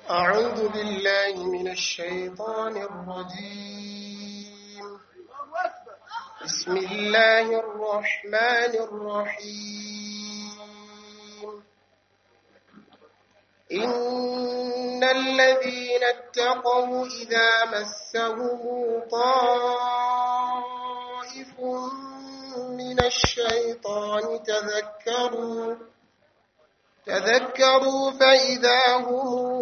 أعوذ بالله من الشيطان الرجيم بسم الله الرحمن الرحيم إن الذين اتقوا إذا مسهم طائف من الشيطان تذكروا تذكروا فإذا هم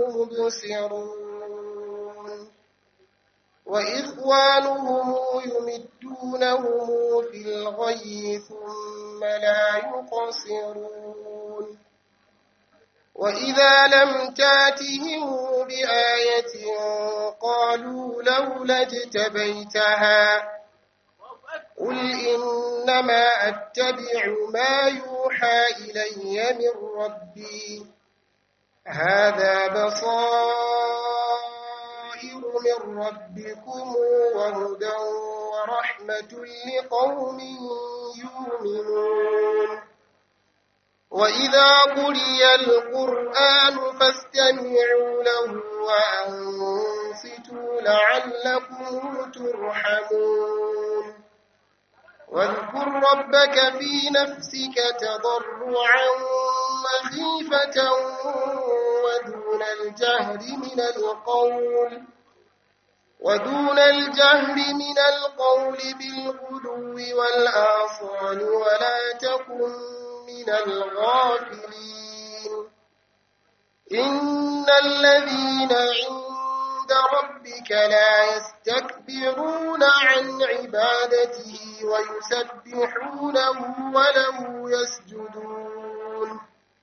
مبصرون وإخوانهم يمدونهم في الغي ثم لا يقصرون وإذا لم تاتهم بآية قالوا لولا اجتبيتها قل إنما أتبع ما يوحى إلي من ربي هذا بصائر من ربكم وهدى ورحمة لقوم يؤمنون وإذا قرئ القرآن فاستمعوا له وأنصتوا لعلكم ترحمون واذكر ربك في نفسك تضرعا وخيفة ودون الجهر من القول ودون الجهر من القول بالغدو والآصال ولا تكن من الغافلين إن الذين عند ربك لا يستكبرون عن عبادته ويسبحونه وله يسجدون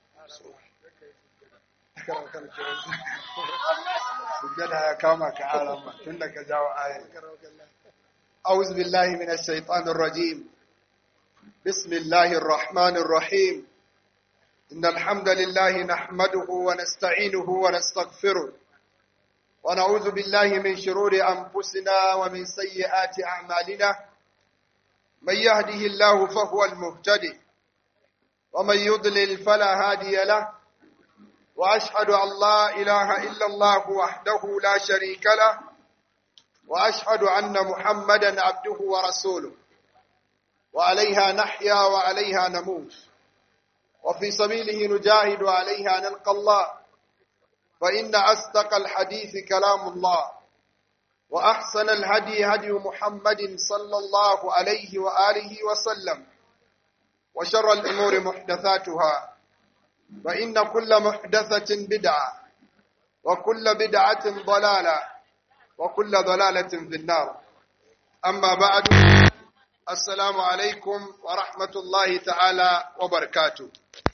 sujjada ya kama ka arama tun da ka jawo ayin أعوذ بالله من الشيطان الرجيم بسم الله الرحمن الرحيم إن الحمد لله نحمده ونستعينه ونستغفره ونعوذ بالله من شرور أنفسنا ومن سيئات أعمالنا من يهده الله فهو المهتدي ومن يضلل فلا هادي له وأشهد أن لا إله إلا الله وحده لا شريك له وأشهد أن محمدا عبده ورسوله وعليها نحيا وعليها نموت وفي سبيله نجاهد وعليها نلقى الله فإن أصدق الحديث كلام الله وأحسن الهدي هدي محمد صلى الله عليه وآله وسلم وشر الأمور محدثاتها فإن كل محدثة بدعة وكل بدعة ضلالة وكل ضلالة في النار أما بعد السلام عليكم ورحمة الله تعالى وبركاته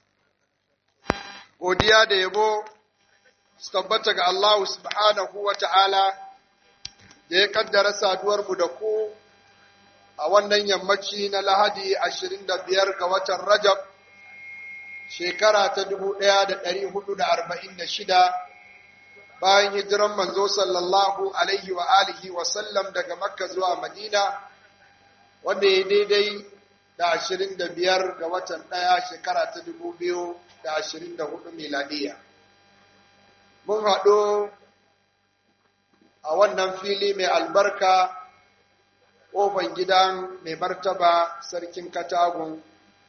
godiya da yabo su tabbata ga Allah subhanahu wa ta'ala da ya kaddara saduwarmu da ku a wannan yammaci na Lahadi ashirin da biyar ga watan Rajab, shekara ta dubu ɗaya da ɗari hudu da arba'in da shida bayan hijiran manzo sallallahu alaihi wa alihi wa sallam daga Makka zuwa Madina, wanda ya daidai da ashirin da biyar ga watan ɗaya shekara ta dubu biyu da ashirin da hudu miladiya. Mun haɗu a wannan fili mai albarka ƙofan gidan mai martaba sarkin katagun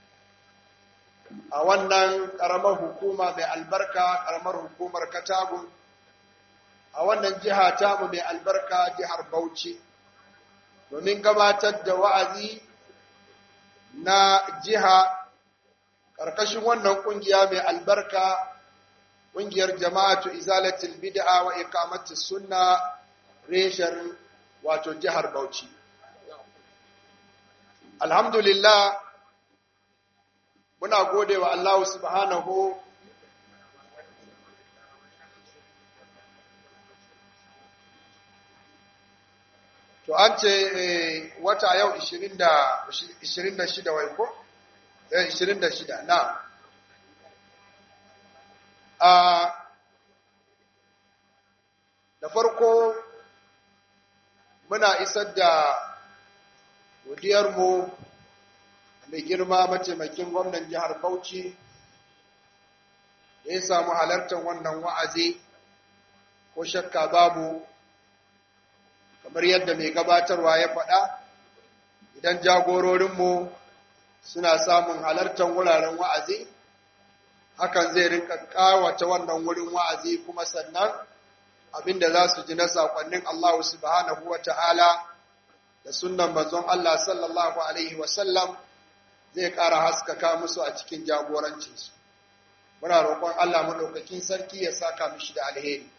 a wannan ƙaramar hukuma mai albarka ƙaramar hukumar katagun a wannan jiha tamu mai albarka jihar Bauchi domin gabatar da wa'azi na jiha ƙarƙashin wannan ƙungiya mai albarka ƙungiyar jama'atu izalatul bid'a wa iqamatus sunna reshen wato jihar Bauchi alhamdulillah muna gode wa Allah subhanahu to an ce wata yau 26 wai ko? 26 na a da farko muna isar da godiyarmu mai girma mataimakin gwamnan jihar Bauchi da ya samu halartar wannan wa'azi ko shakka babu kamar yadda mai gabatarwa ya faɗa idan jagororinmu suna samun halartar wuraren wa'azi hakan zai rinka kawata wannan wurin wa'azi kuma sannan abinda za su ji na saƙonnin Allah subhanahu wa ta'ala da sunan manzon Allah sallallahu Alaihi wasallam zai ƙara haskaka musu a cikin jagorancinsu. Muna roƙon Allah maɗaukakin sarki ya saka mishi da alheri.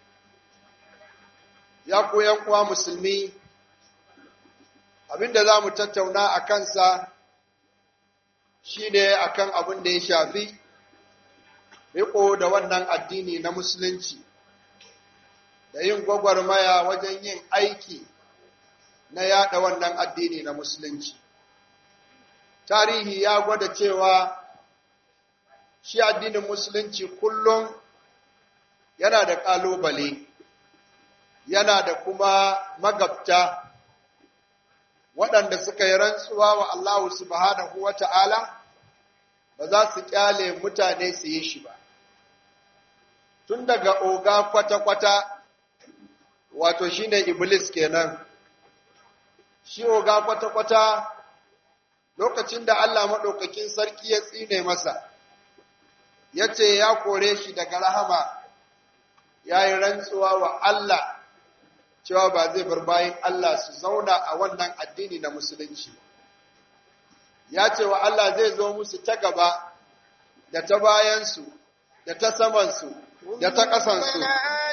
Ya koyan kuwa musulmi, abinda za mu tattauna a kansa shi ne a kan abin da ya shafi riko da wannan addini na musulunci, da yin gwagwarmaya wajen yin aiki na yada wannan addini na musulunci. Tarihi ya gwada cewa shi addinin musulunci kullum yana da ƙalubale, yana da kuma magabta waɗanda suka yi rantsuwa wa Allah subhanahu wa ta'ala ba za su ƙyale mutane su yi shi ba. Tun daga oga kwata-kwata, wato shi ne Iblis kenan. shi oga kwata-kwata lokacin da Allah maɗaukakin sarki ya tsine masa, ya ce ya kore shi daga rahama, ya yi rantsuwa wa Allah cewa ba zai bar bayan Allah su zauna a wannan addini na musulunci. Ya ce wa Allah zai zo musu ta gaba da ta bayansu, da ta samansu, da ta ƙasansu.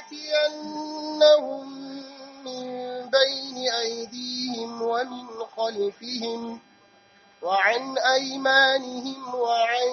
بين أيديهم ومن خلفهم وعن أيمانهم وعن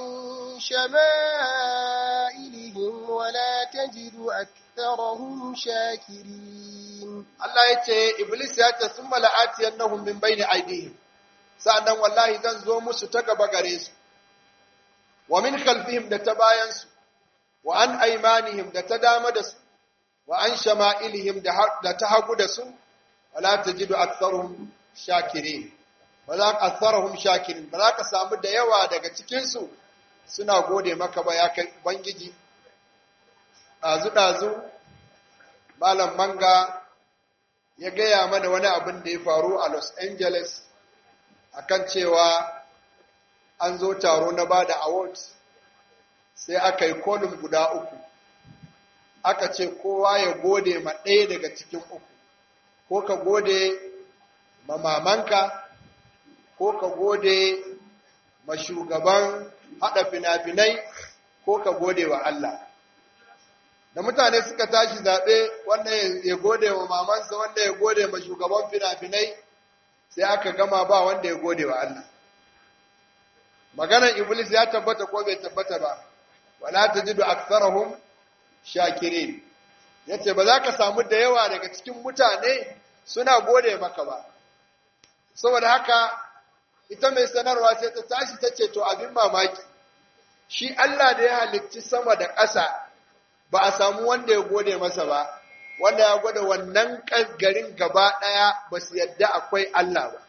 شمائلهم ولا تجد أكثرهم شاكرين الله يتي إبليس يتي ثم لآتينهم من بين أيديهم sa'annan wallahi zan zo musu ta gaba gare su wa min khalfihim da ta bayansu wa an aimanihim da ta dama da su wa an shama'ilihim da ta hagu da su wala tajidu aktharuhum shakirin ba za ka aktharuhum shakirin ba za ka samu da yawa daga cikin su suna gode maka ba ya kai ubangiji dazu dazu malam manga ya gaya mana wani abin da ya faru a Los Angeles akan cewa an zo taro na bada awards sai aka yi kolum guda uku aka ce kowa ya gode ma ɗaya daga cikin uku ko ka gode ma mamanka ko ka gode ma shugaban haɗa fina-finai ko ka gode wa Allah da mutane suka tashi zaɓe wanda ya gode wa mamansa wanda ya gode ma shugaban fina-finai sai aka gama ba wanda ya gode wa Allah maganar iblis ya tabbata ko bai tabbata ba wala tajidu aktharahum shakirin yace ba za ka samu da yawa daga cikin mutane suna gode maka ba saboda haka ita mai sanarwa sai ta tashi ta ce to abin mamaki shi Allah da ya halicci sama da ƙasa ba a samu wanda ya gode masa ba wanda ya gwada wannan garin gaba ɗaya ba su yadda akwai Allah ba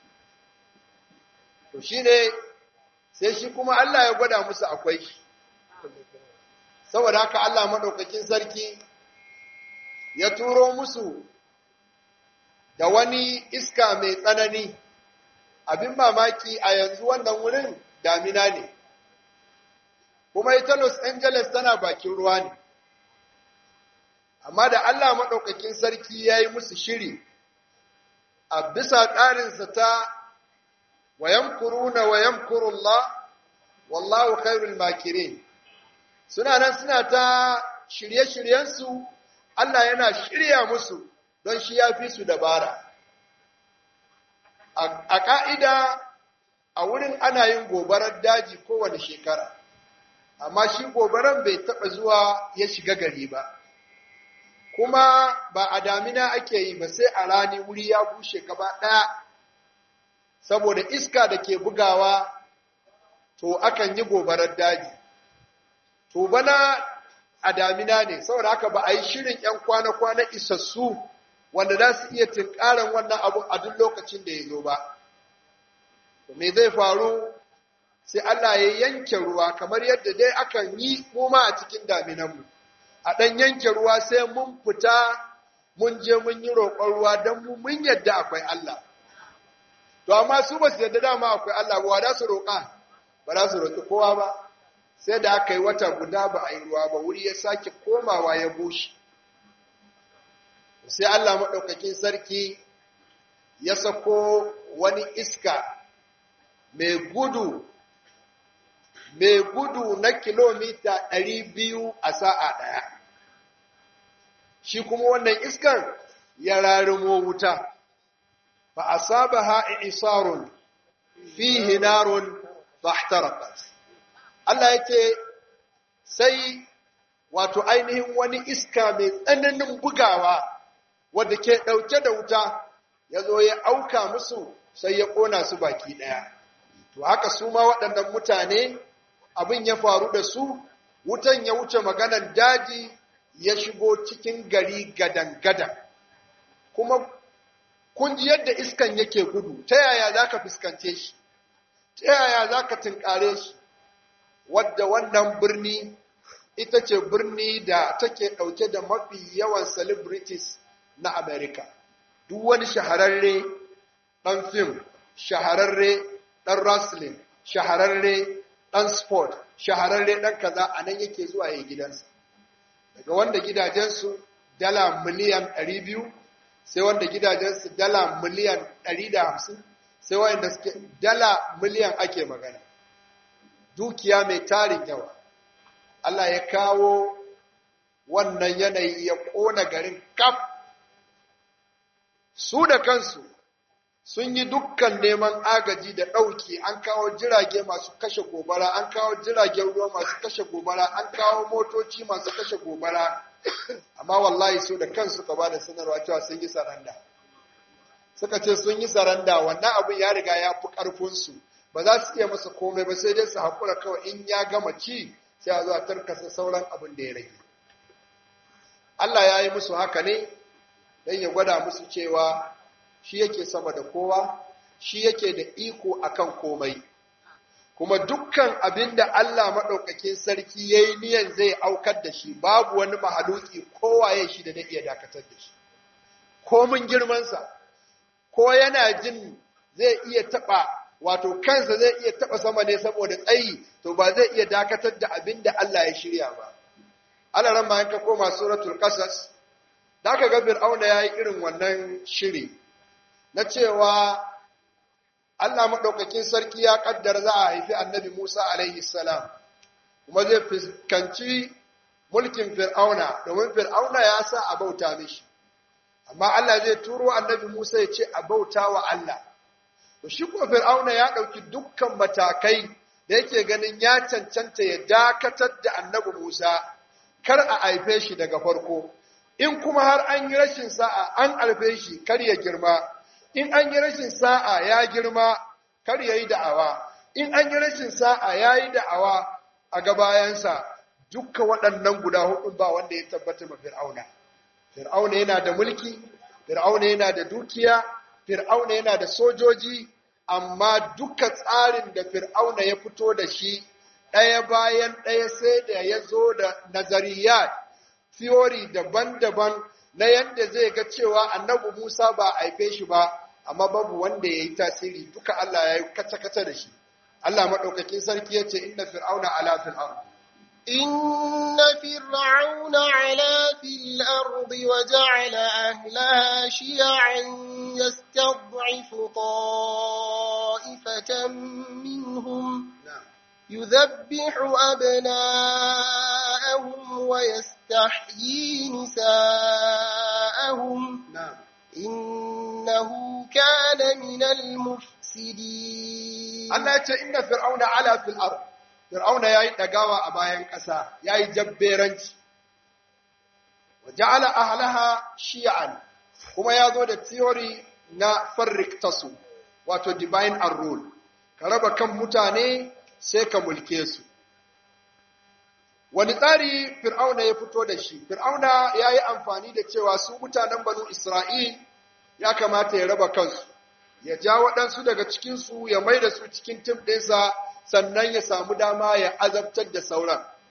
to shi ne sai shi kuma Allah ya gwada musu akwai shi saboda haka Allah maɗaukakin sarki ya turo musu da wani iska mai tsanani abin mamaki a yanzu wannan wurin damina ne kuma ita Los Angeles tana bakin ruwa ne amma da Allah maɗaukakin sarki ya yi musu shiri a bisa tsarinsa ta wayan kuruna wayan kurullah wallahu khairul makirin suna nan suna ta shirye-shiryensu Allah yana shirya musu don shi ya fi su dabara. A ƙa'ida a wurin ana yin gobarar daji kowane shekara, amma shi gobaran bai taɓa zuwa ya shiga gari ba. Kuma ba a damina ake yi ba sai a rani wuri ya bushe gaba ɗaya, saboda iska da ke bugawa to akan yi gobarar daji. To bana a damina ne, saboda haka ba a yi shirin ‘yan kwana-kwana isassu wanda za su iya tunkaran wannan abu a duk lokacin da ya zo ba. Me zai faru sai Allah ya yanke ruwa kamar yadda dai akan yi kuma a cikin daminanmu. a ɗan yanke ruwa sai mun fita mun je mun yi roƙon ruwa don mu mun yadda akwai Allah. To, amma su ba su yadda dama akwai Allah ba, da su roƙa, ba za su roƙi kowa ba, sai da aka yi wata guda ba a yi ruwa ba, wuri ya sake komawa ya bushe. Sai Allah maɗaukakin sarki ya sako wani iska mai gudu, mai gudu na kilomita ɗari biyu a sa'a ɗaya. shi kuma wannan iskan ya rarumo wuta fa asabaha isarun fihi narun fahtaraqat Allah yake sai wato ainihin wani iska mai tsananin bugawa wanda ke dauke da wuta yazo ya auka musu sai ya kona su baki daya to haka su ma waɗannan mutane abin ya faru da su wutan ya wuce maganan daji ya shigo cikin gari gadan-gadan kuma kun ji yadda iskan yake gudu ta yaya za ka fuskance shi ta yaya za ka tunkare shi wadda wannan birni ita ce birni da take ɗauke da mafi yawan celebrities na America. Duk wani shahararre ɗan fim, shahararre ɗan wrestling, shahararre ɗan sport, shahararre ɗan kaza a nan yake zuwa ya gidansa. daga wanda gidajensu dala miliyan 200 sai wanda gidajensu dala miliyan 150 sai wanda suke dala miliyan ake magana dukiya mai tarin yawa Allah ya kawo wannan yanayi ya ƙona garin kaf su da kansu sun yi dukkan neman agaji da ɗauki an kawo jirage masu kashe gobara an kawo jiragen ruwa masu kashe gobara an kawo motoci masu kashe gobara amma wallahi su da kansu ka ba da sanarwa cewa sun yi saranda suka ce sun yi saranda wannan abin ya riga ya fi ƙarfinsu ba za su iya masa komai ba sai dai su haƙura kawai in ya gama ci sai a zo a tarkasa sauran abin da ya rage Allah ya yi musu haka ne don ya gwada musu cewa shi yake sama da kowa shi yake da iko akan komai kuma dukkan abin da Allah maɗaukakin sarki ya yi niyan zai aukar da shi babu wani mahaluki kowaye shi da na iya dakatar da shi komin girmansa ko yana jin zai iya taɓa wato kansa zai iya taɓa sama ne saboda tsayi to ba zai iya dakatar da abin da Allah ya shirya ba Allah ran bayan ka koma suratul qasas da aka ga fir'auna yayi irin wannan shiri na cewa Allah maɗaukakin sarki ya ƙaddara za a haifi annabi Musa alaihi salam, kuma zai fuskanci mulkin Fir'auna, domin Fir'auna ya sa a bauta mishi. Amma Allah zai turo annabi Musa ya ce a bauta wa Allah. To shi ko Fir'auna ya ɗauki dukkan matakai da yake ganin ya cancanta ya dakatar da annabi Musa, kar a haife shi daga farko. In kuma har an yi rashin sa'a an haife shi kar ya girma. in an yi rashin sa'a ya girma kar ya yi da'awa, in an yi rashin sa'a ya yi da'awa a gabayansa dukka waɗannan guda hudu ba wanda ya tabbata ma fir'auna. Fir'auna yana da mulki, fir'auna yana da dukiya, fir'auna yana da sojoji, amma duka tsarin da fir'auna ya fito da shi ɗaya bayan ɗaya sai da ya zo da nazariyat, theory daban-daban na yadda zai ga cewa annabi Musa ba a haife shi ba, amma babu wanda ya yi tasiri duka Allah ya yi kace-kace da shi. Allah maɗaukakin sarki ya ce, Inna fir'auna ala fil ard. إن فرعون علا في الأرض وجعل أهلها شيعا يستضعف طائفة منهم يذبح أبناءهم ويستحيي نساءهم Na'am. إنه كان من المفسدين Allah ya ce inna fir'auna ala fil ard. Fir'auna yayi dagawa a bayan ƙasa, yayi jabberanci. Wa ja'ala ahlaha shi'an. Kuma ya zo da theory na farrik tasu, wato divine and rule. Ka raba kan mutane sai ka mulke su. Wani tsari Fir'auna ya fito da shi, Fir'auna ya yi amfani da cewa su mutanen banu Isra'il ya kamata ya raba kansu. ya ja waɗansu daga cikinsu ya mai da su cikin tim ɗinsa sannan ya samu dama ya azabtar da sauran.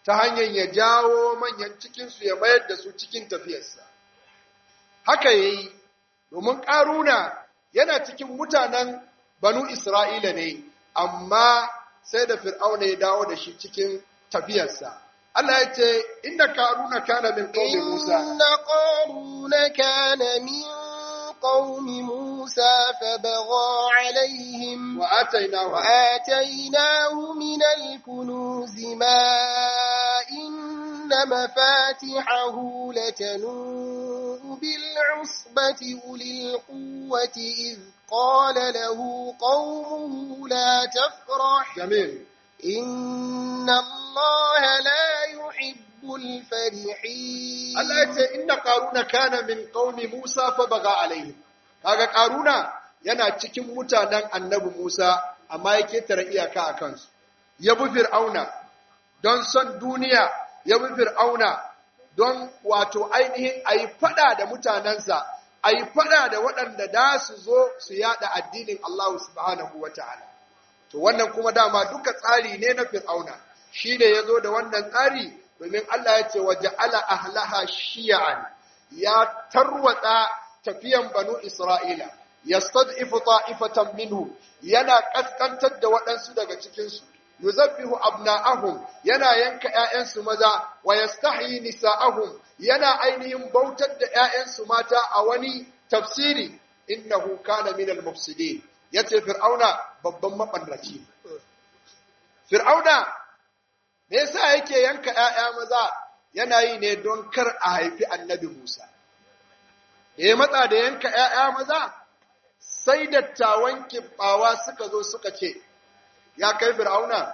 ta hanyar ya jawo manyan cikinsu ya mayar da su cikin tafiyarsa. Haka ya yi, domin ƙaruna yana cikin mutanen banu Isra'ila ne, amma sai da fir'auna ya dawo da shi cikin tafiyarsa. Allah ya ce, Inda ƙaruna kana min ƙaunin Musa. Inna ƙaruna kana min قوم موسى فبغى عليهم وآتيناه وآتيناه من الكنوز ما إن مفاتحه لتنوء بالعصبة أولي القوة إذ قال له قومه لا تفرح جميل إن الله لا يحب الفرحين Allah ya ce inna qaruna kana min qaumi Musa fa baga alaihim kaga qaruna yana cikin mutanen annabi Musa amma ya ketare iyaka a kansu ya bi fir'auna don son duniya ya bi fir'auna don wato ainihin ayi fada da mutanensa ayi fada da waɗanda da su zo su yada addinin Allah subhanahu wataala to wannan kuma dama duka tsari ne na fir'auna shi ne ya zo da wannan tsari domin Allah ya ce waje ala ahlaha shi'an ya tarwatsa tafiyan banu Isra'ila, yastad'ifu ta'ifatan minhu yana kaskantar da waɗansu daga cikinsu, yuzabbihu abna'ahum yana yanka ‘ya'yansu maza, wa yastahyi nisa'ahum yana ainihin bautar da ‘ya'yansu mata a wani tafsiri, innahu kana minal mufsidin yace fir'auna babban maɓannaci. Fir'auna me yasa yake yanka ‘ya'ya maza yana yi ne don kar a haifi annabi Musa. Da ya matsa da yanka ‘ya'ya maza, sai dattawan kibbawa suka zo suka ce, Ya kai fir'auna,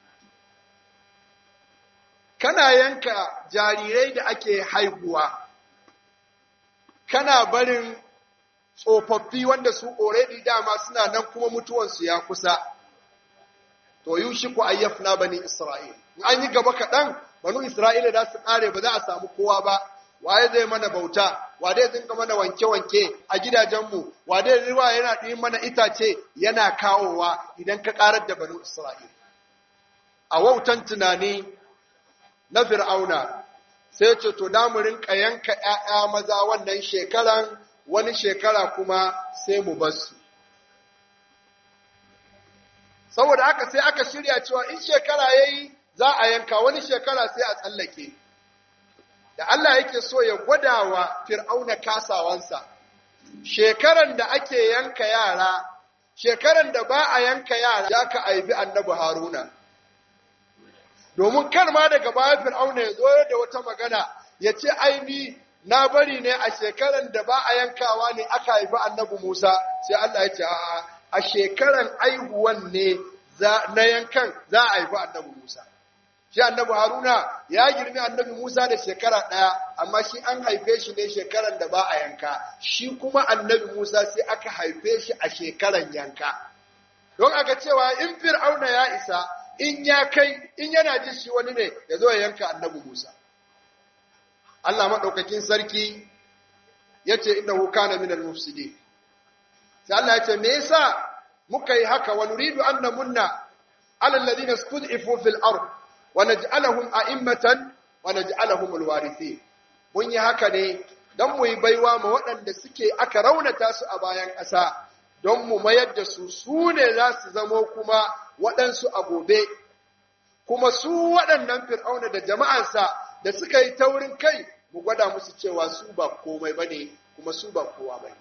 kana yanka jarirai da ake haihuwa, kana barin tsofaffi wanda su already dama suna nan kuma mutuwansu ya kusa. To, yi shi ku ayyafna bani Isra'il. an yi gaba kaɗan banu Isra'ila da su ƙare ba za a samu kowa ba, waye zai mana bauta, wade zai mana wanke-wanke a gidajenmu, wade ruwa yana ɗin mana itace yana kawowa idan ka ƙarar da banu Isra'ila. A wautan tunani na Fir'auna, sai ce to da mu rinka yanka ‘ya'ya maza wannan shekaran wani shekara kuma sai mu bar su. Saboda haka sai aka shirya cewa in shekara ya yi za a yanka wani shekara sai a tsallake. Da Allah yake so ya gwada wa fir'auna kasawansa, shekaran da ake yanka yara, shekaran da ba a yanka yara ya ka aibi annabi Haruna. Domin kar ma daga baya fir'auna ya zo da wata magana ya ce aini na bari ne a shekaran da ba a yankawa ne aka haifi annabi Musa, sai Allah ya ce a'a a shekaran aihuwan ne na yankan za a haifi annabi Musa. shi annabi Haruna ya girmi annabi Musa da shekara ɗaya, amma shi an haife shi ne shekaran da ba a yanka, shi kuma annabi Musa sai aka haife shi a shekaran yanka. Don aka cewa in Fir'auna ya isa, in ya kai, in yana ji shi wani ne ya zo ya yanka annabi Musa. Allah maɗaukakin sarki ya ce inda huka na minal mufsidi. Sai Allah ya ce, me yasa muka yi haka wa nuridu an namunna alal ladina stud'ifu fil ard ونجعلهم أئمة ونجعلهم الوارثين mun yi haka ne don mu yi baiwa ma waɗanda suke aka raunata su a bayan ƙasa don mu mayar da su su ne za su zamo kuma waɗansu a gobe kuma su waɗannan fir'auna da jama'ansa da suka yi taurin kai mu gwada musu cewa su ba komai ba ne kuma su ba kowa ba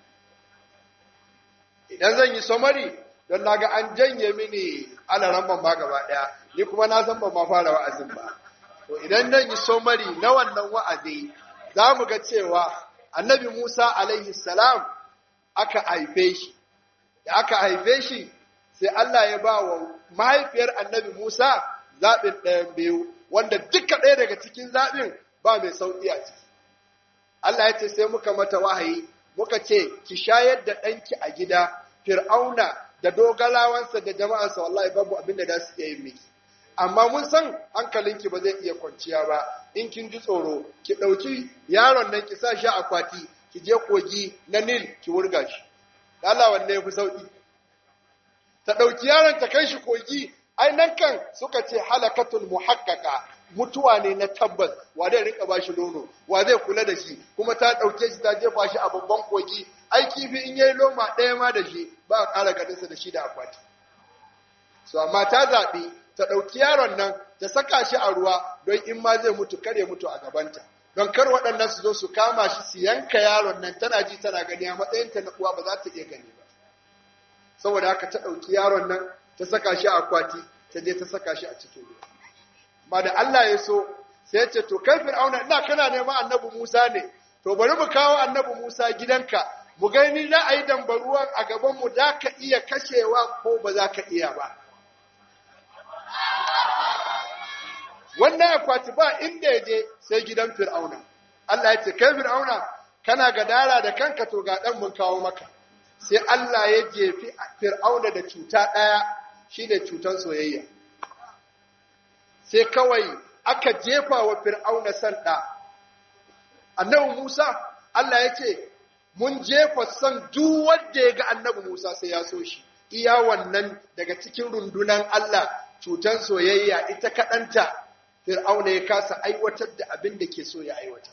idan zan yi samari don naga an janye mini alaran ban ba gaba ɗaya ni kuma na san ban ma fara wa'azin ba to idan zan yi somari na wannan wa'azi za mu ga cewa annabi Musa alaihi salam aka haife shi da aka haife shi sai Allah ya ba wa mahaifiyar annabi Musa zaɓin ɗayan biyu wanda duka ɗaya daga cikin zaɓin ba mai sauƙi a ciki Allah ya ce sai muka mata wahayi muka ce ki shayar da ɗanki a gida fir'auna da dogalawansa da jama'arsa wallahi babu abin da za su iya yin miki amma mun san hankalinki ba zai iya kwanciya ba in kin ji tsoro ki ɗauki yaron nan ki sa shi akwati ki je kogi na nil ki wurga shi Allah wanne ya fi sauƙi ta ɗauki yaron ta kai shi kogi ai nan kan suka ce halakatul muhaqqaqa mutuwa ne na tabbas wa zai rinka bashi nono wa zai kula da shi kuma ta ɗauke shi ta jefa shi a babban kogi ai kifi in yayi loma ɗaya ma da shi ba a ƙara ganinsa da shi da akwati so amma ta zaɓi ta ɗauki yaron nan ta saka shi a ruwa don in ma zai mutu kar ya mutu a gabanta don kar waɗannan su zo su kama shi su yanka yaron nan tana ji tana gani a matsayinta na uwa ba za ta iya gani ba saboda haka ta ɗauki yaron nan ta saka shi a akwati ta je ta saka shi a cikin ruwa amma da Allah ya so sai ya ce to kai fir'auna ina kana neman annabi Musa ne to bari mu kawo annabi Musa gidanka mu gani za a yi dambaruwan a gaban mu za ka iya kashewa ko ba za ka iya ba wannan akwati ba inda ya je sai gidan fir'auna Allah ya ce kai fir'auna kana gadara da kanka to ga dan mun kawo maka sai Allah ya jefi fir'auna da cuta ɗaya shine cutan soyayya sai kawai aka jefa wa fir'auna san ɗa annabi Musa Allah ya ce mun jefa san duk wanda ya ga annabi Musa sai ya so shi iya wannan daga cikin rundunan Allah cutan soyayya ita kaɗanta fir'auna ya kasa aiwatar da abin da ke so ya aiwatar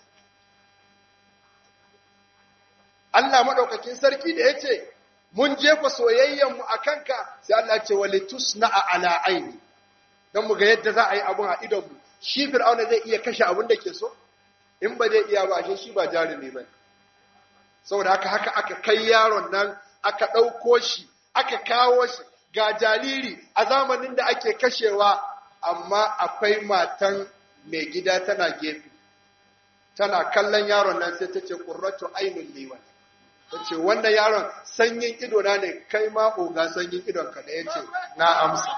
Allah maɗaukakin sarki da ya ce, Mun jefa soyayyenmu a kanka, sai Allah ce, Walitus na a ala aini, don mu ga yadda za a yi abin a idonmu, shi fir'auna zai iya kashe abin da ke so? In ba zai iya ba, shi shi ba jarumi ba. Saboda haka haka aka kai yaron nan, aka ɗauko shi, aka kawo shi, ga jariri a zamanin da ake kashewa, amma akwai matan mai gida tana gefe. Tana kallon yaron nan sai ta ce, Ƙurratu ainun liwan. ta ce wannan yaron sanyin ido na ne kai ma oga sanyin idon ka da ya ce na amsa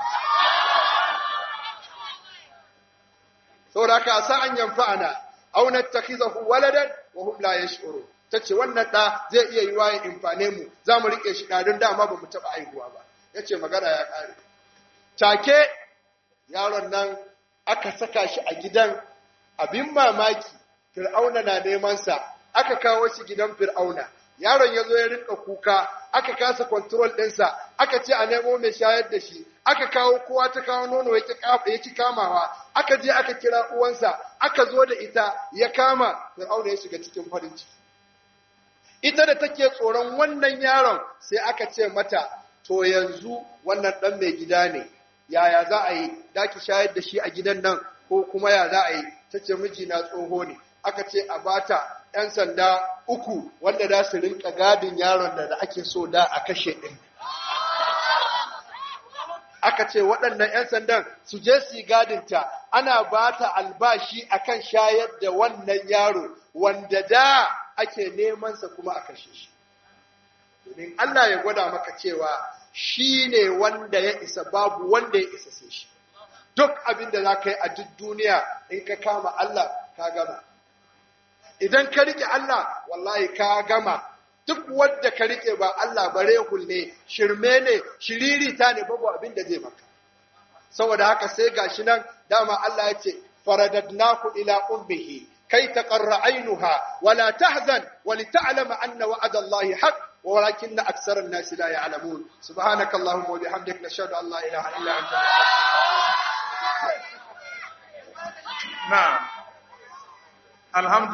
saboda ka sa an yamfa ana auna takhizahu waladan wa hum la yash'uru tace wannan da zai iya yi waye infane mu za mu rike shi don dama ba mu taba aihuwa ba yace magana ya kare take yaron nan aka saka shi a gidan abin mamaki fir'auna na neman sa aka kawo shi gidan fir'auna yaron ya zo ya rinka kuka aka kasa control ɗinsa aka ce a nemo mai shayar da shi aka kawo kowa ta kawo nono ya ki kamawa aka je aka kira uwansa aka zo da ita ya kama fir'auna ya shiga cikin farin ciki ita da take tsoron wannan yaron sai aka ce mata to yanzu wannan ɗan mai gida ne yaya za a yi da ki shayar da shi a gidan nan ko kuma ya za a yi ta ce mijina tsoho ne aka ce a bata ‘yan sanda uku wanda za su rinka gadin yaron da ake so da a kashe ɗin. Aka ce waɗannan ‘yan sandan su je su yi gadinta, ana ba ta albashi a kan shayar da wannan yaro wanda da ake nemansa kuma a kashe shi. Domin Allah ya gwada maka cewa shi ne wanda ya isa babu wanda ya isa sai shi. Duk abin da za ka yi a duk duniya in ka kama Allah ka gama. idan ka rike Allah wallahi ka gama duk wanda ka rike ba Allah bare ne shirme ne shiririta ne babu abin da zai maka saboda haka sai gashi nan dama Allah ya ce faradadnaku ila ummihi kai taqarra ainuha wala tahzan wa lit'lama anna wa'ada Allah haqq ولكن أكثر الناس لا يعلمون سبحانك اللهم وبحمدك نشهد أن لا إله إلا أنت نعم الحمد